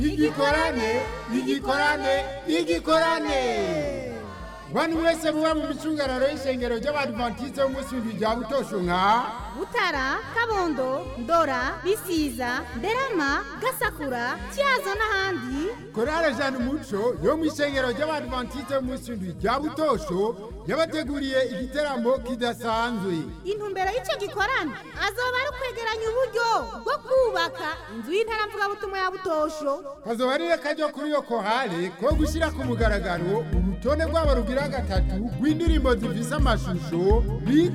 igikorane igikorane igikorane bantu mwese muba mu micungararo y'ishengero ry'abadivantiste b'umunsi w'indwi rya butosho nka butara kabondo ndora bisiza nderama gasakura cyazo n'ahandi korale jana umuco yo mu ishengero ry'abadivantiste b'umunsi w'indwi rya butosho yabateguriye igiteramo kidasanzwe intumbero y'icyo gikorane azoba ari ukwegeranya uburyo bwo kubaka inzu y'intaramvugabutumwa ya butosho kazoba ari kajya kuri iyo kohale ko gushyira ku mugaragaro urutonde rwabo rugira gatatu rw'indirimbo zifise amashusho bita